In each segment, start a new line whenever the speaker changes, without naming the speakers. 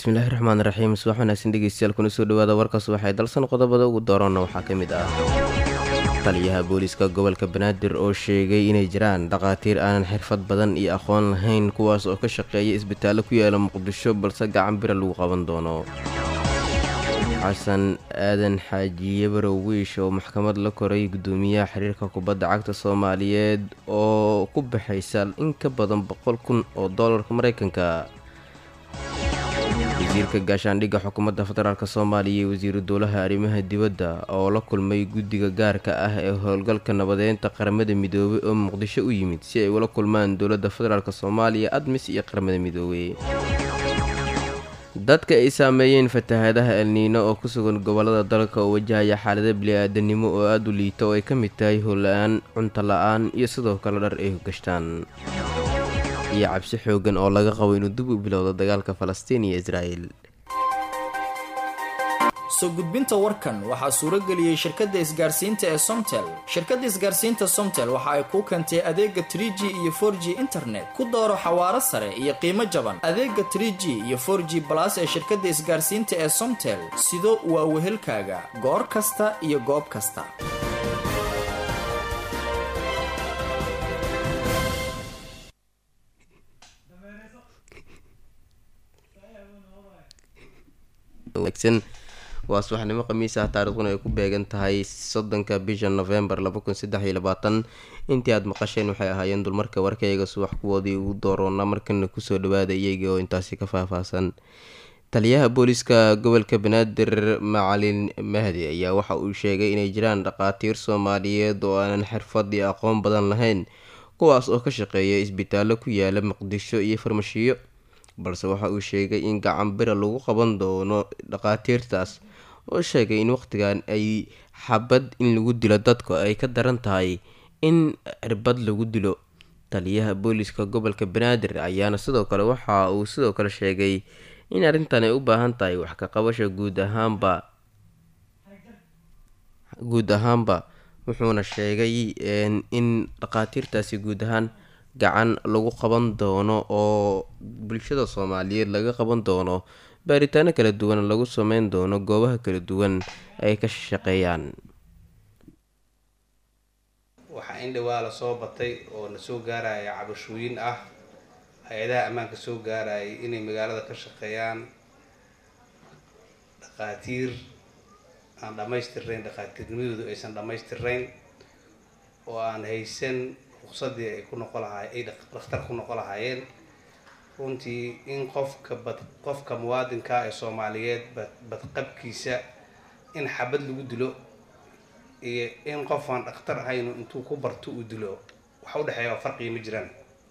bismillaahi raxmaan raxiim subax wanaagsan dhegeystayaal kuna soo dhawaada warkaas waxay dalsan qodobada ugu doorana waxaa ka mid ah taliyaha booliiska gobolka banaadir oo sheegay inay jiraan dhakhaatiir aanan xirfad badan iyo aqoon lahayn kuwaas oo ka shaqeeya isbitaallo ku yaala muqdisho balse gacan bira lagu qaban doono xasan aadan xaajiye barow wiish oo maxkamad la koray gudoomiyaha xiriirka kubadda cagta soomaaliyeed oo ku baxaysa in ka badan boqol kun oo doolarka mareykanka wasiirka gaashaandhigga xukuumadda federaalk soomaaliya iyo wasiiru dowlaha arrimaha dibadda oo la kulmay guddiga gaarka ah ee howlgalka nabadeynta qaramada midoobey oo muqdisho u yimid si ay ula kulmaan dowladda federaalk soomaaliya admis iyo qaramada midoobey dadka ay saameeyeen fatahaadaha elniino oo ku sugan gobolada dalka oo wajahaya xaalada bili-aadanimo oo aada u liita oo ay ka mid tahay hola-aan cunto la-aan iyo sidoo kale dhar ay gashtaan iyo cabsi xoogan oo laga qabo inuu dib u bilowdo dagaalka falastiin iyo israa'el
soo gudbinta warkan waxaa suurageliyey shirkadda isgaarsiinta ee somtel shirkadda isgaarsiinta somtel waxa ay kuu keentay adeega trie g iyo for g internet ku dooro xawaaro sare iyo qiimo jaban adeega trie g iyo for g balas ee shirkadda isgaarsiinta ee somtel sido waa wehelkaaga goor kasta iyo goob kasta
waa subaxnimo khamiis ah taariikhduna ay ku beegan tahay soddonka bisha novembar intii aad maqasheen waxay ahaayeen dulmarka warkayga subax kuwoodii ugu dooroona markana kusoo dhawaada iyaga oo intaasi ka faahfaahsan taliyaha booliiska gobolka banaadir macalin mahdi ayaa waxa uu sheegay inay jiraan dhakhaatiir soomaaliyeed oo aanan xirfad iyo aqoon badan lahayn kuwaas oo ka shaqeeya isbitaallo ku yaala muqdisho iyo farmashiyo balse waxa uu sheegay in gacan bira lagu qaban doono dhakhaatiirtaas oo sheegay in waqtigan ay xabad in lagu dilo dadka ay ka daran tahay in cirbad lagu dilo taliyaha booliiska gobolka banaadir ayaana sidoo kale waxa uu sidoo kale sheegay in arrintan ay u baahan tahay wax ka qabasha guud ahaanba guud ahaanba wuxuuna sheegay in dhakhaatiirtaasi guud ahaan gacan lagu qaban doono oo bulshada soomaaliyeed laga qaban doono baaritaano kala duwan lagu sameyn doono goobaha kala duwan ay ka shaqeeyaan
waxaa in dhawaa la soo batay oo na soo gaaraya cabashooyin ah hay-adaha ammaanka soo gaarayay inay magaalada ka shaqeeyaan dhakhaatiir aan dhammaystirnayn dhakhaatiirnimadoodu aysan dhammaystirnayn oo aan haysan ruqsadii ay ku noqo lahaay ay dhakhtar ku noqo lahaayeen runtii in qofka bad qofka muwaadinka ee soomaaliyeed bad badqabkiisa in xabad lagu dilo iyo in qof aan dhakhtar ahaynu intuu ku barto uu dilo waxa udhexeeya farqiga ma jiraan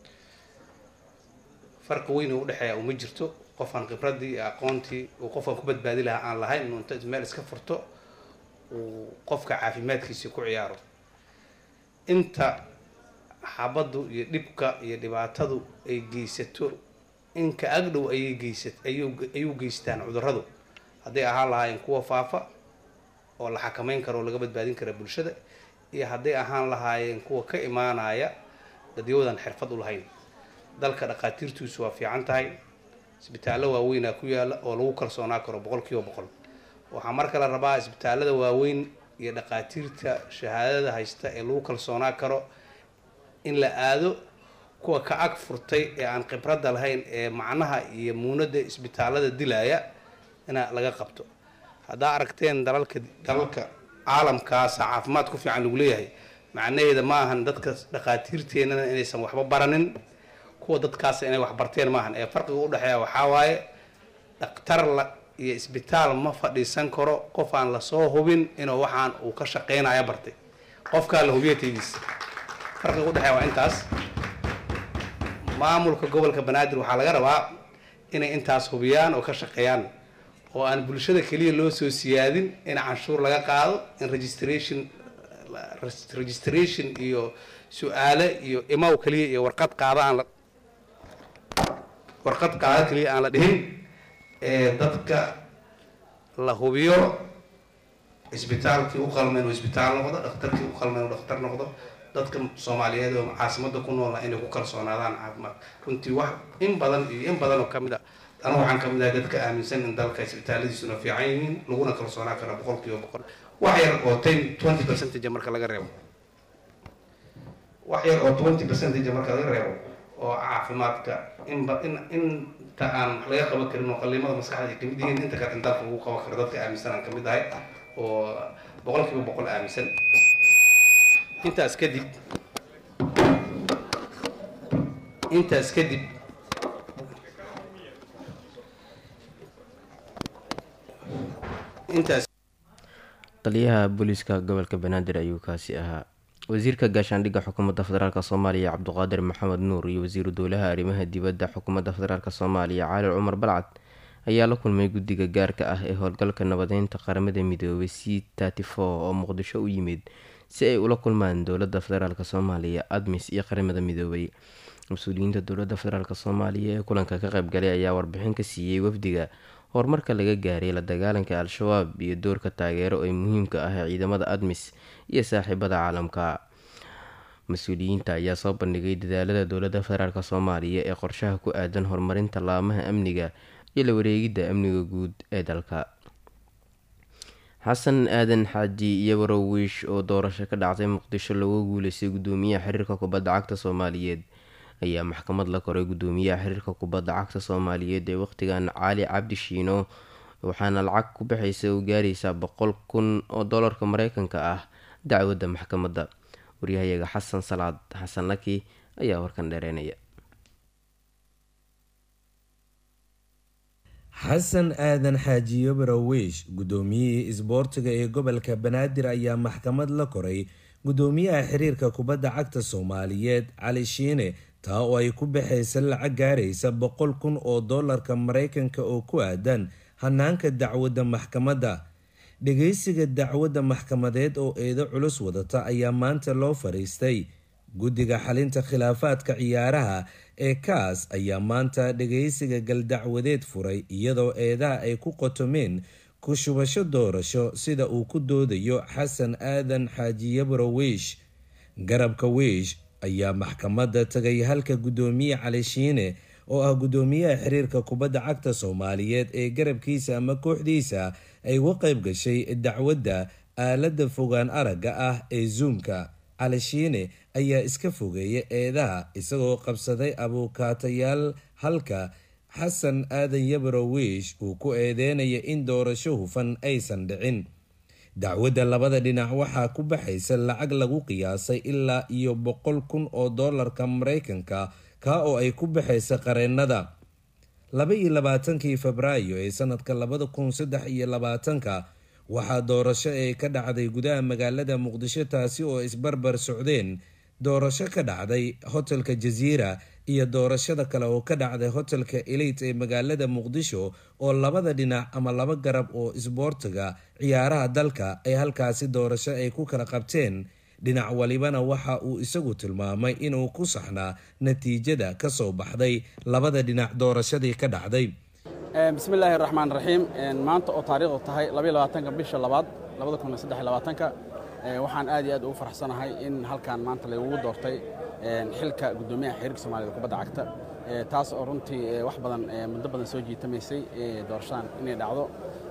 farqi weyn oo udhexeeya uma jirto qof aan khibradii iyo aqoontii uu qofkaan ku badbaadi lahaa aan lahayn inuu inta meel iska furto uu qofka caafimaadkiisa ku ciyaaro inta xabaddu iyo dhibka iyo dhibaatadu ay geysato inka agdhow ayay geysat ayuu ayuu geystaan cudurradu hadday ahaan lahaayeen kuwa faafa oo la xakameyn karo oo laga badbaadin kara bulshada iyo hadday ahaan lahaayeen kuwa ka imaanaya dadyawdan xirfad u lahayn dalka dhakhaatiirtiisu waa fiican tahay isbitaallo waaweynaa ku yaala oo lagu kalsoonaa karo boqol kiiba boqol waxaa marka la rabaa isbitaallada waaweyn iyo dhakhaatiirta shahaadada haysta ee lagu kalsoonaa karo in la aado kuwa ka ag furtay ee aan khibradda lahayn ee macnaha iyo muunadda isbitaallada dilaya ina laga qabto haddaa aragteen dalalka dalalka caalamkaasa caafimaad ku fiican lagu leeyahay macnaheeda ma ahan dadka dhakhaatiirteennana inaysan waxba baranin kuwa dadkaasa inay wax barteen maahan ee farqiga udhexeeya waxaa waaye dhakhtar la iyo isbitaal ma fadhiisan karo qof aan lasoo hubin inuu waxaan uu ka shaqeynaya bartay qofkaa la hubiya taydiisa farqiga udhexeeya waa intaas maamulka gobolka banaadir waxaa laga rabaa inay intaas hubiyaan oo ka shaqeeyaan oo aan bulshada keliya loo soo siyaadin in canshuur laga qaado in registration registration iyo su-aale iyo imaw keliya iyo warqad qaada aan la warqad qaada keliya aan la dhihin ee dadka la hubiyo isbitaalkii u qalmeen oo isbitaal noqdo dhakhtarkii u qalmeen oo dhakhtar noqdo dadka soomaaliyeed oo caasimada ku noolna inay ku kalsoonaadaan caafimaad runtii wax in badan iyo in badan oo ka mid a anu waxaan ka mid ahay dadka aaminsan in dalka isbitaalladiisuna fiican yihiin laguna kalsoonaan kara boqol kiiba boqol wax yar oo ten twenty percentage marka laga reebo wax yar oo twenty percentage marka laga reebo oo caafimaadka inba in inta aan wax laga qaban karin oo qaliimada maskaxda ay kamid yihiin inta kale in dalka lagu qaban karo dadka aaminsan aan kamid ahay oo boqol kiiba boqol aaminsan intaas kadib intaas kadib intaas
taliyaha booliiska gobolka banaadir ayuu kaasi ahaa wasiirka gaashaandhigga xukuumadda federaalk soomaaliya cabduqaadir maxamed nuur iyo wasiiru dowlaha arrimaha dibadda xukuumadda federaalk soomaaliya cali cumar balcad ayaa la kulmay guddiga gaarka ah ee howlgalka nabadeynta qaramada midoobay c trty four oo muqdisho u yimid si ay ula kulmaan dowladda federaalk soomaaliya admis iyo qaramada midoobay mas-uuliyiinta dowladda federaalk soomaaliya ee kulanka ka qaybgalay ayaa warbixin ka siiyey wafdiga horumarka laga gaaray la dagaalanka al-shabaab iyo doorka taageero ee muhiimka ah ee ciidamada admis iyo saaxiibada caalamka mas-uuliyiinta ayaa soo bandhigay dadaalada dowladda federaalk soomaaliya ee qorshaha ku aadan horumarinta laamaha amniga iyo la wareegidda amniga guud ee dalka xasan aadan xaaji iyo warowiish oo doorasho ka dhacday muqdisho looga guuleystay gudoomiyaha xiriirka kubadda cagta soomaaliyeed ayaa maxkamad la koray gudoomiyaha xiriirka kubadda cagta soomaaliyeed ee waqtigan cali cabdi shiino waxaana lacag ku baxaysa u gaaraysaa boqol kun oo doolarka mareykanka ah dacwadda maxkamadda waryahayaga xasan salaad xasan laki ayaa warkan dheereynaya
xasan aadan xaajiyo barawiish gudoomiyihii isboortiga ee gobolka banaadir ayaa maxkamad la koray gudoomiyaha xiriirka kubadda cagta soomaaliyeed cali shiine taa oo ay ku baxaysa lacag gaaraysa boqol kun oo doolarka mareykanka oo ku aadan hanaanka dacwadda maxkamadda dhageysiga dacwadda maxkamadeed oo eedo culus wadata ayaa maanta loo fariistay guddiga xalinta khilaafaadka ciyaaraha ee kaas ayaa maanta dhageysiga galdacwadeed furay iyadoo eedaha ay ku qotomeen ku shubasho doorasho sida uu ku doodayo xasan aadan xaajiyabro wiish garabka wiish ayaa maxkamadda tagay halka guddoomiye cali shiine oo ah guddoomiyaha xiriirka kubadda cagta soomaaliyeed ee garabkiisa ama kooxdiisa ay uga qayb gashay dacwadda aaladda fogaan aragga ah ee zuumka cali shiine ayaa iska fogeeya eedaha isagoo qabsaday abuukaatayaal halka xasan aadan yabro wiish uu ku eedeynaya in doorasho hufan aysan dhicin dacwadda labada dhinac waxaa ku baxaysa lacag lagu qiyaasay ilaa iyo boqol kun oo doolarka mareykanka kaa oo ay ku baxaysa qareennada laba iyo labaatankii febraayo ee sanadka labada kun saddex iyo labaatanka waxaa doorasho ee ka dhacday gudaha magaalada muqdisho taasi oo isbarbar socdeen doorasho ka dhacday hotelka jaziira iyo doorashada kale oo ka dhacday hotelka elite ee magaalada muqdisho oo labada dhinac ama laba garab oo isboortiga ciyaaraha dalka ay halkaasi doorasho ay ku kala qabteen dhinac walibana waxa uu isagu tilmaamay inuu ku saxnaa natiijada kasoo baxday labada dhinac doorashadii ka dhacday
bismi illaahi raxmaan raxiim maanta oo taariikhdu tahay labaatanka bisha labaad labadakunsadelabaatanka waxaan aad iyo aad ugu faraxsanahay in halkan maanta laygugu doortay xilka guddoomiyaha xiriirka soomaaliyed kubadda cagta taas oo runtii wax badan muddo badan soo jiitamaysay doorashadan inay dhacdo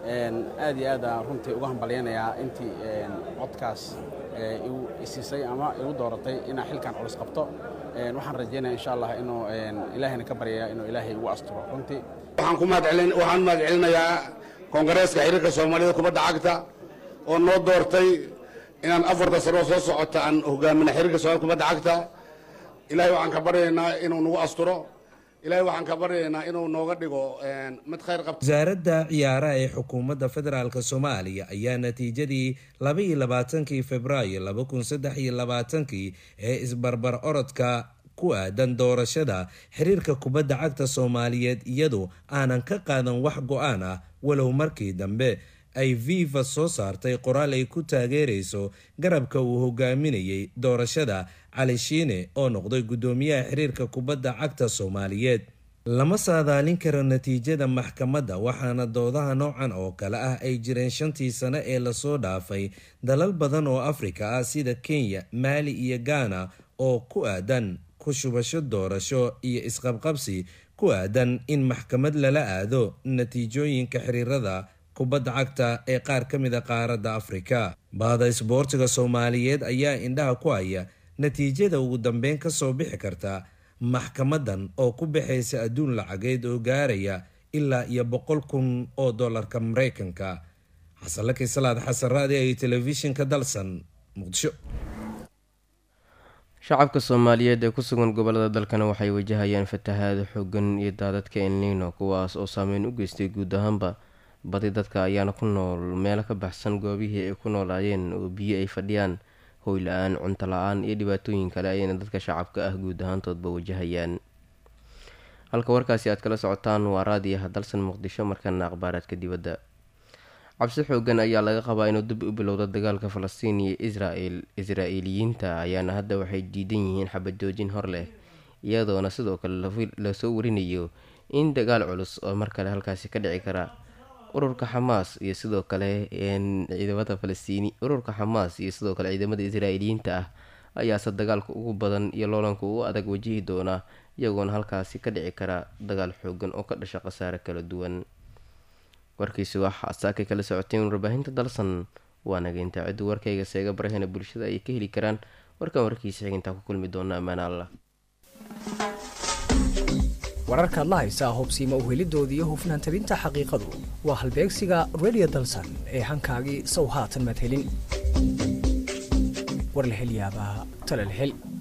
aad iyo aad aan runtii uga hambalyaynayaa intii codkaas igu isiisay ama igu dooratay inaan xilkan culus qabto waxaan rajaynaya insha allah inuu ilaahayna ka baryaya inuu ilaahay igu asturo runtii
waxaan ku mahadcelin waxaan mahad celinayaa koongareeska xiriirka soomaaliyada kubadda cagta oo noo doortay inaan afarta sanoo soo socota aan hogaamina xiriirka soomaaliyada kubadda cagta ilaahay waxaan ka baryaynaa inuu nagu asturo ilaahay waxaan ka baryaynaa inuu nooga dhigo mid khayr qabta
wasaaradda ciyaaraha ee xukuumadda federaalk soomaaliya ayaa natiijadii laba iyo labaatankii februaayo laba kun saddex iyo labaatankii ee isbarbar orodka ku aadan doorashada xiriirka kubadda cagta soomaaliyeed iyadu aanan ka qaadan wax go-aan ah walow markii dambe ay viva soo saartay qoraal ay ku taageerayso garabka uu hogaaminayay doorashada cali shiine oo noqday guddoomiyaha xiriirka kubadda cagta soomaaliyeed lama saadaalin karo natiijada maxkamadda waxaana doodaha noocan oo kale ah ay jireen shantii sano ee lasoo dhaafay dalal badan oo afrika ah sida kenya maali iyo gaana oo ku aadan ku shubasho doorasho iyo isqabqabsi ku aadan in maxkamad lala aado natiijooyinka xiriirada kubadda cagta ee qaar ka mid a qaaradda afrika bahda isboortiga soomaaliyeed ayaa indhaha ku haya natiijada ugu dambeyn kasoo bixi karta maxkamadan oo ku baxaysa adduun lacageed oo gaaraya ilaa iyo boqol kun oo dollarka mareykanka xasanlaki salaad xasan raadi ay telefishinka dalsan muqdisho
shacabka soomaaliyeed ee ku sugan gobolada dalkana waxay wajahayaan fatahaado xoogan iyo daadadka elnino kuwaas oo saameyn u geystay guud ahaanba badi dadka ayaana ku nool meelo ka baxsan goobihii ay ku noolaayeen oo biyo ay fadhiyaan hoy la-aan cunto la-aan iyo dhibaatooyin kale ayayna dadka shacabka ah guud ahaantoodba wajahayaan halka warkaasi aad kala socotaan waa raadiyaha dalsan muqdisho markana akhbaaraadka dibadda cabsi xoogan ayaa laga qabaa inuu dib u bilowda dagaalka falastiin iyo israel israa-eeliyiinta ayaana hadda waxay diidan yihiin xabad joojin hor leh iyadoona sidoo kale lasoo warinayo in dagaal culus oo mar kale halkaasi ka dhici kara ururka xamaas iyo sidoo kale ciidamada falastiini ururka xamaas iyo sidoo kale ciidamada israa'iiliyiinta ah ayaase dagaalka ugu badan iyo loolanka ugu adag wajihi doona iyagoona halkaasi ka dhici kara dagaal xoogan oo ka dhasha khasaare kala duwan warkiisi waxaa saakay kala socoteen warbaahinta dalsan waa nageynta ciddu warkayga seega barahena bulshada ay ka heli karaan warkan warkiisa xigintaa ku kulmi doona ammaan allah
wararkaad la haysaa hubsiima uhelidooda iyo hufnaan tabinta xaqiiqadu waa halbeegsiga redio dalsan ee hankaagii sow haatan madhelin war la hel yaabaa talal hel